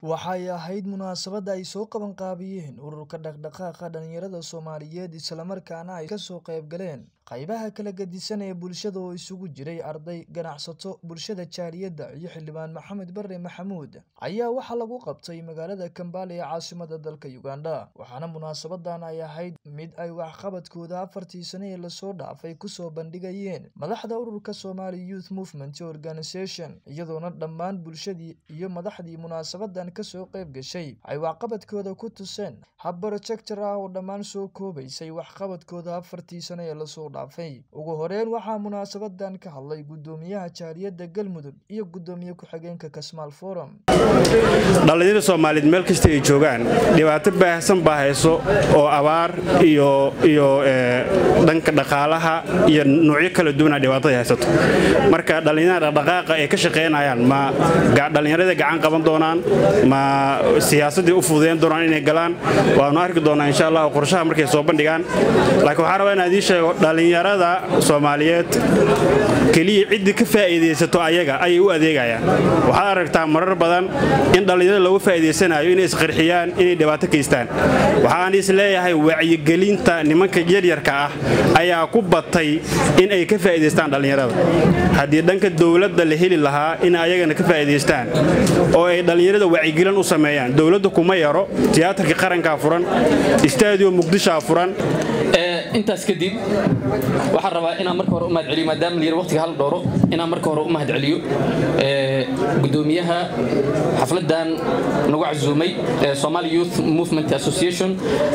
waxay ahayd munaasabad ay soo qabanqaabiyeen ururka dhaqdhaqaaqa dhalinyarada soomaaliyeed islamarkaana ay kasoo qayb galeen qaybaha kala gedisan ee bulshada oo isugu jiray arday ganacsato bulshada jaaliyadda iyo xildhibaan maxamed bare maxamuud ayaa waxaa lagu qabtay magaalada kambaale ee caasimada dalka uganda waxaana munaasabadan ay ahayd mid ay waxqabadkooda afartii sane ee lasoo dhaafay kusoo bandhigayeen madaxda ururka somali youth movement organisation iyadoona dhammaan bulshadii iyo madaxdii munaasabadan kasoo qayb gashay ay waxqabadkooda ku tuseen hab projector ah oo dhammaan soo koobaysay waxqabadkooda afartii sane ee lasoo dhaafay ugu horeyn waxaa munaasabadan ka hadlay gudoomiyaha jaaliyadda galmudug iyo gudoomiye ku-xigeenka kasmaal forum dhallinyarada soomaaliyeed meel kasta ay joogaan dhibaato baahsan baa hayso oo abaar iyo iyo dhanka dhaqaalaha iyo nuucyo kala duwana dhibaatada haysato marka dhallinyarada dhaqdhaqaaqa ay ka shaqaynayaan ma dhallinyarada gacan qaban doonaan ma siyaasaddii u fududeyn doonaan inay galaan waanu arki doonaa insha allah qorshaha markay soo bandhigaan laakiin waxaan rabaa inaan idiin sheego dhallinyarada soomaaliyeed keliya ciddii ka faa'iidaysato ayaga ayay u adeegayaan waxaad aragtaa marar badan in dhallinyarada looga faa'iidaysanayo inay isqarxiyaan inay dhibaato kaystaan waxaan is leeyahay wacyigelinta nimanka yaryarka ah ayaa ku batay in ay ka faa'iidaystaan dhallinyarada haddii dhanka dowladda la heli lahaa in ayagana ka faa'iidaystaan oo ay dhallinyarada wacyigelin u sameeyaan dowladda kuma yaro tiyaatarka qarankaa furan istaadiyo muqdishaa furan intaas kadib waxaan rabaa inaan marka hore u mahad celiyo maadaama la yiri waqtiga hal dhooro inaan marka hore u mahad celiyo gudoomiyaha xafladan nagu casuumay Somali Youth Movement Association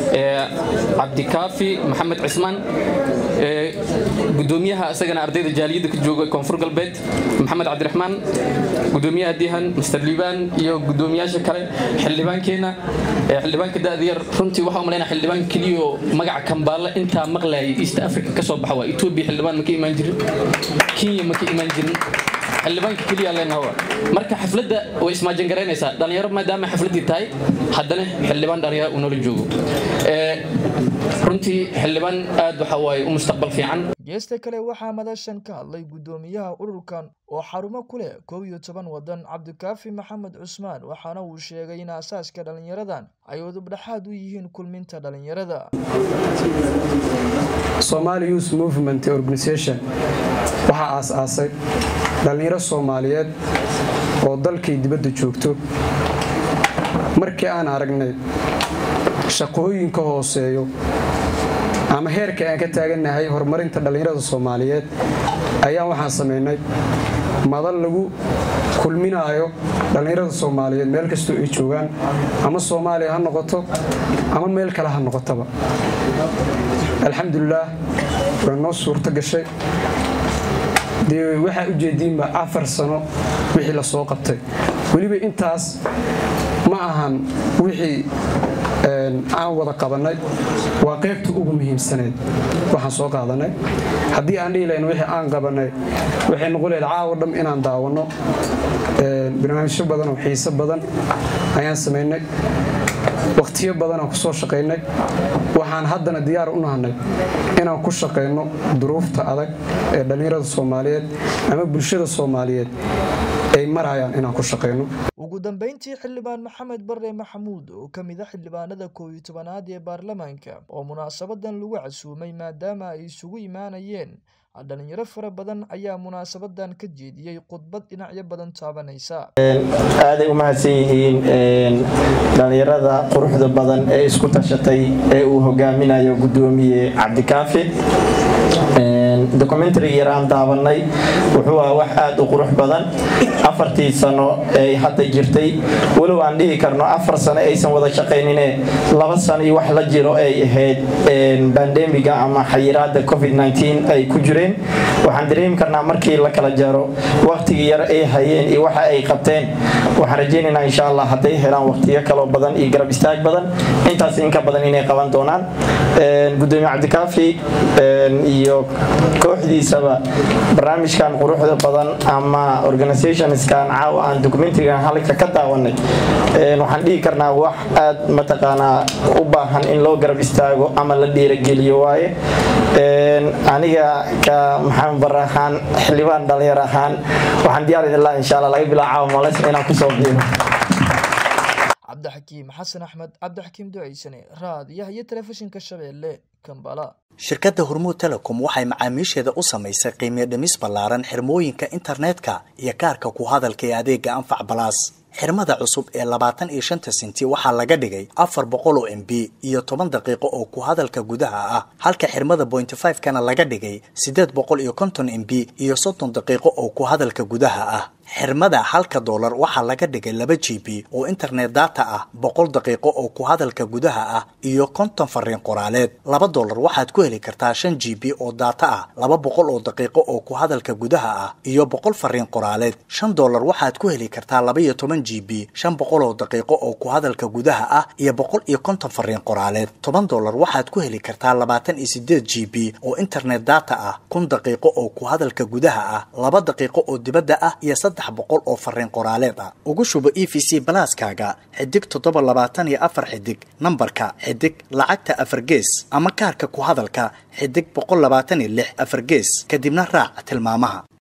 cabdikaafi maxamed cismaan gudoomiyaha isagana ardayda jaaliyadda ka jooga koonfur galbeed maxamed cabdiraxmaan gudoomiyaha dihan mr liban iyo gudoomiyaasha kale xildhibaankeena xildhibaanka da'da yar runtii waxaa umalaynaa xildhibaan keliya oo magaca kambaale intaa maqlayay east africa ka soo baxa waa etoobiya xildhibaan ma ka imaan jirin kenya ma ka imaan jirin xildhibaanka keliya leenaha marka xafladda way ismaajin garaynaysaa dhalinyaro maadaama xafladdii tahay haddana xildhibaan dhalinyaro uu noola joogo runtii xildhibaan aad waxa waaye u mustaqbal fiican geesta kale waxaa madashan ka hadlay gudoomiyaha ururkan oo xarumo ku leh koob iyo toban wadan cabdikaafi maxamed cusmaan waxaana uu sheegay in aasaaska dhallinyaradan ay udubdhaxaad u yihiin kulminta dhallinyarada Somali Youth Movement Organization waxaa aas-aasay dhallinyaro Soomaaliyeed oo dalkay dibadda joogto markii aan aragnay shaqooyinka hooseeyo ama heerka aan ka taagannahay horumarinta dhallinyarada Soomaaliyeed ayaa waxaan sameynay madal lagu kulminaayo dhallinyarada Soomaaliyeed meel kastoo ay joogaan ama Soomaaliya ha noqoto ama meel kale ha noqotaba alxamdulilaah way noo suurto gashay dee waxaa ujeediinba afar sano wixii la soo qabtay weliba intaas ma ahan wixii aan wada qabanay waa qaybta ugu muhiimsaneyd waxaan soo qaadanay haddii aan dhihi lahayn wixii aan qabanay waxay noqon lahayd caawa dham inaan daawanno barnaamijyo badan oo xiiso badan ayaan samaynay waqtiyo badanaan kusoo shaqaynay waxaan haddana diyaar u nahanay inaan ku shaqayno duruufta adag ee dhallinyarada soomaaliyeed ama bulshada soomaaliyeed ay marayaan inaan ku shaqayno ugu dambeyntii xildhibaan maxamed bare maxamuud oo ka mid a xildhibaanada koob iyo tobanaad ee baarlamaanka oo munaasabadan lagu casuumay maadaama ay isugu imaanayeen dhalinyaro fara badan ayaa munaasabadan ka jeediyey khudbad dhinacyo badan taabanaysa aaday u mahadsan yihiin dhallinyarada quruxda badan ee isku tashatay ee uu hogaaminayo gudoomiye cabdikaafi documentary yaraan daabanay wuxuu ah wax aada u qurux badan afartii sano ay hadda jirtay walow aan dhihi karno afar sano aysan wada shaqaynine laba sano iyo wax la jiro ay ahayd bandemiga ama xayiraada covid-19 ay ku jireen waxaan dareemi karnaa markii la kala jaro waqtigii yar ay hayeen iyo waxa ay qabteen waxaan rajaynaynaa insha allah hadday helaan waqtiyo kaloo badan iyo garab istaag badan intaas inka badan inay qaban doonaan gudoomiye cabdikaafi iyo kooxdiisaba barnaamijkan quruxda badan ama organisationskan caawa aan documentarygan halka ka daawanay waxaan dhihi karnaa wax aad mataqaanaa u baahan in loo garab istaago ama la dhiirageliyo waaye aniga ka maxamed bare ahaan xildhibaan dhalinyar ahaan waxaan diyaar idin laha insha allah laga bilaa caawa males inaan kusoo biiro cabdixakiim xasan axmed cabdixakiim duceysane raadiyaha iyo telefishinka shabeelle kambala shirkadda hormuud telecom waxay macaamiisheeda u samaysay qiimiyo dhimis ballaaran xirmooyinka internetka iyo kaarka ku hadalka ee adeega anfac balaas xirmada cusub ee labaatan iyo shanta senti waxaa laga dhigay afar boqol oo m b iyo toban daqiiqo oo ku hadalka gudaha ah halka xirmada bointy five kana laga dhigay siddeed boqol iyo konton m b iyo soddon daqiiqo oo ku hadalka gudaha ah xirmada halka doolar waxaa laga dhigay laba g b oo internet data ah boqol daqiiqo oo ku hadalka gudaha ah iyo konton fariin qoraaleed laba doolar waxaad ku heli kartaa shan g b oo data ah laba boqol oo daqiiqo oo ku hadalka gudaha ah iyo boqol fariin qoraaleed shan doolar waxaad ku heli kartaa laba iyo toban g b shan boqol oo daqiiqo oo ku hadalka gudaha ah iyo boqol iyo konton fariin qoraaleed toban doolar waxaad ku heli kartaa labaatan iyo sideed g b oo internet data ah kun daqiiqo oo ku hadalka gudaha ah laba daqiiqo oo dibadda ah iyo boqol oo fariin qoraaleed ah ugu shubo e v c balaaskaaga xidig toddoba labaatan iyo afar xidig nambarka xidig lacagta afar gees ama kaarka ku hadalka xidig boqol labaatan iyo lix afar gees kadibna raac tilmaamaha